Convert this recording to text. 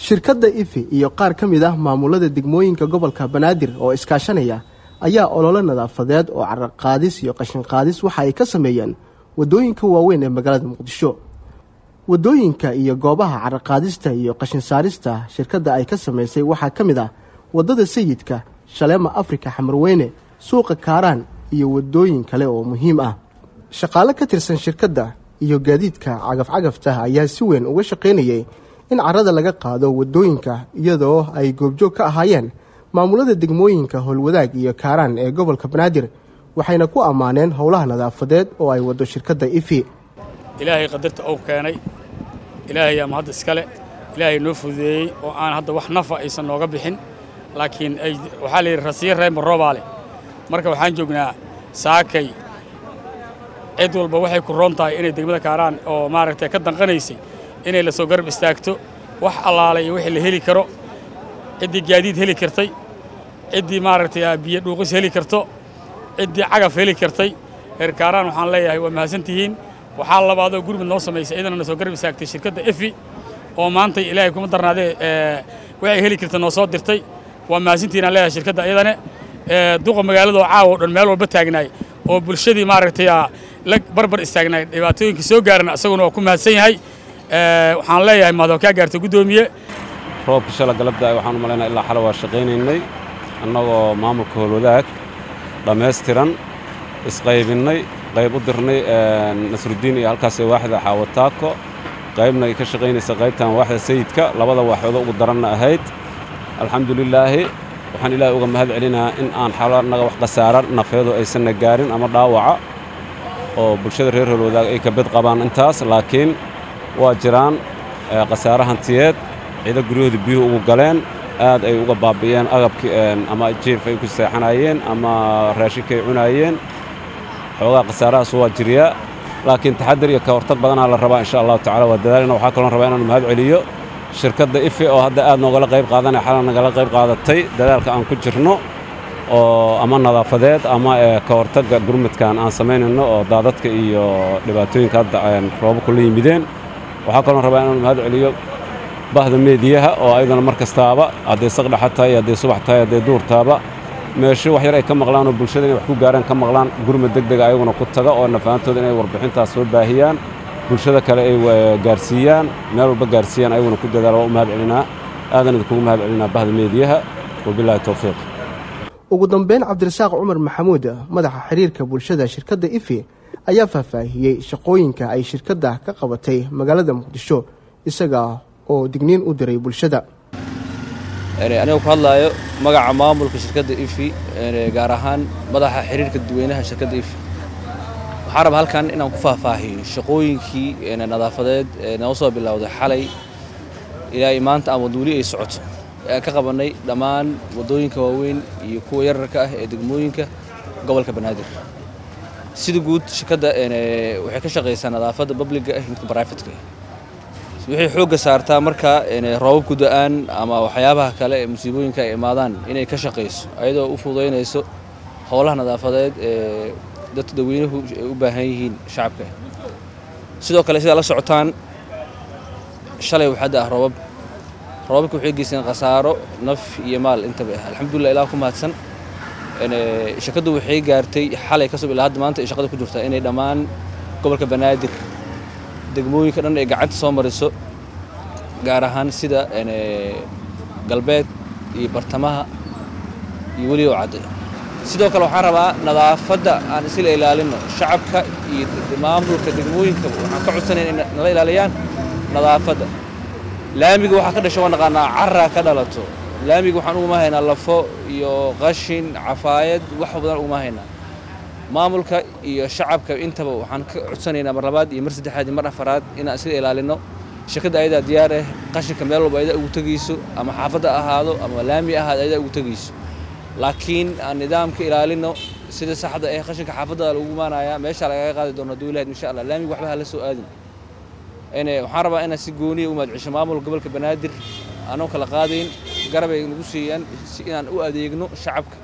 shirkadda ifi iyo qaar ka mid ah maamulada degmooyinka gobolka banaadir oo iskaashanaya ayaa ololo nadaafadeed oo caraqaadis iyo qashinqaadis waxa ay ka sameeyeen waddooyinka waaweyn ee magaalada muqdisho waddooyinka iyo goobaha caraqaadista iyo qashin saarista shirkadda ay ka samaysay waxaa ka mid ah waddada sayidka shaleema afrika xamarweyne suuqa kaaraan iyo waddooyin kale oo muhiim ah shaqaale ka tirsan shirkadda iyo gaadiidka cagaf-cagafta ayaa si weyn uga shaqaynayay in carrada laga qaado waddooyinka iyadoo ay goobjoog ka ahaayeen maamulada degmooyinka howlwadaag iyo kaaraan ee gobolka banaadir waxayna ku ammaaneen howlaha nadaafadeed oo ay waddo shirkadda ifi ilaahay qadarta ou keenay ilaahay ama hadda iskale ilaahay noo fududeeyey oo aan hadda wax nafa aysan nooga bixin laakiin ay waxaa layidhi rasiyo reemba roobaale marka waxaan joognaa saakay cid walba waxay ku roon tahay inay degmada kaaraan oo maaragtay ka danqanaysay inay la soo garab istaagto wax allaalay iyo wixii la heli karo ciddii gaadiid heli kartay ciddii maaragtay biyo dhuuqis heli karto ciddii cagaf heli kartay reer kaaraan waxaan leeyahay waa mahadsantihiin waxaa labaadoo gurmud noo samaysay iyadana na soo garab istaagtay shirkadda efi oo maantay ilaahay kuma darnaadee waxay heli karta noo soo dirtay waa mahadsantihiin aan leeyahay shirkadda iyadane duqa magaaladoo caawa o dhan meel walba taagnaay oo bulshadii maaragtay la barbar istaagnaay dhibaatooyinka soo gaarana isaguna waa ku mahadsan yahay waxaan leeyahay mahadoo kaa gaarta guddoomiye roobka shala galabda waxaan u malaynaa ilaa xale waa shaqaynaynay annagoo maamulka howlwadaag dhammaystiran isqaybinnay qayb u dirnay nasrudiin iyo halkaasee waaxda xaawataako qaybna ay ka shaqaynaysa qaybtan waaxda sayidka labada waaxoodo ugu daranna ahayd alxamdulilaahi waxaan ilaahay uga mahad celinayaa in aan xalo annaga wax khasaara nafeedu aysanna gaarin ama dhaawaca oo bulshada reer howlwadaag ay ka bed qabaan intaas laakiin waa jiraan khasaare hantiyeed ciido guryahooda biyuhu ugu galeen aad ay uga baabi'iyeen agabkii ama jiif ay ku seexanayeen ama raashinka ay cunaayeen xoogaa khasaarahaas waa jiriyaa laakiin taxadir iyo ka hortag badanaa la rabaa insha allahu tacala waa dadaalina waxaa kaloon rabaa inaan mahad celiyo shirkadda ifi oo hadda aad noogala qayb qaadanaya xalan nagala qayb qaadatay dadaalka aan ku jirno oo ama nadaafadeed ama ka hortagga gurmudkan aan samaynayno oo daadadka iyo dhibaatooyinka hadda roobo kula yimideen waxaa kaloon rabaa inaan mahad celiyo bahda meediyaha oo ayadana mar kastaaba hadday saqdhaxa tahay hadday subax tahay hadday duur taaba meesho wax yar ay ka maqlaan oo bulshada inay wax ku gaaraan ka maqlaan gurmud deg dega ayaguna ku taga oo nafaantooda inay warbixintaas soo baahiyaan bulshada kale ay gaarsiiyaan meel walba gaarsiiyaan ayaguna ku dadaala waa u mahad celinaa aadan idinkugu mahad celinaa bahda meediyaha wabilaahi towfiiq ugu dambeyn cabdirasaaq cumar maxamuud madaxa xiriirka bulshada shirkadda ifi ayaa faahfaahiyey shaqooyinka ay shirkadda ka qabatay magaalada muqdisho isaga oo digniin u diray bulshada aniga ku hadlaayo magaca maamulka shirkadda ifi gaar ahaan madaxa xiriirka dadweynaha shirkadda ifi waxaan rabaa halkan inaan ku faahfaahiyo shaqooyinkii nadaafadeed ee noo soo bilowday xalay ilaa maanta ama weli ay socoto aan ka qabannay dhammaan waddooyinka waaweyn iyo kuwa yararka ah ee degmooyinka gobolka banaadir sida guud shirkadda waxay ka shaqaysaa nadaafadda babliga ah midka brifatka waxay xoogga saartaa marka roobabku da-aan ama waxyaabaha kale ee musiibooyinka ay imaadaan inay ka shaqayso ayadoo u fududaynayso howlaha nadaafadeed ee dadka dadweynuhu ay u baahan yihiin shacabka sidoo kale sidaa la socotaan shalay waxaa da ah roobab roobabka waxay geysteen khasaaro naf iyo maal intaba ah alxamdulillah ilaa ku mahadsan shirkaddu waxay gaartay xalay kasoo ilaa hadda maanta ay shaqada ku jirtaa inay dhammaan gobolka banaadir degmooyinka dhan ay gacanta soo mariso gaar ahaan sida galbeed iyo bartamaha iyo weliba cadde sidoo kale waxaan rabaa nadaafadda aan isla ilaalino shacabka iyo maamulka degmooyinka waxaan ka codsanaya inay nala ilaaliyaan nadaafadda laamiga waxaa ka dhasha waa naqaanaa carraa ka dhalato laamiga waxaan uguma haynaa lafo iyo qashin cafaayad wax badan uguma haynaa maamulka iyo shacabka intaba waxaan ka codsanaynaa mar labaad iyo mar saddexaad iyo mar afaraad inaan isla ilaalino shirkadda ayadaa diyaar ah qashinka meel walba ayadaa ugu tegayso ama xaafadda ahaado ama laami ahaado ayadaa ugu tegayso laakiin aan nidaamka ilaalino sida saxda ah qashinka xaafadda lagu imaanayaa meesha lagaga qaadi doono hadduu ilahayd insha allah laamiga waxba hala soo aadin waxaan rabaa inaan si gooniya u mahadcesho maamulka gobolka banaadir aanoo kala qaadayn garab ay nagu siiyaan si inaan u adeegno shacabka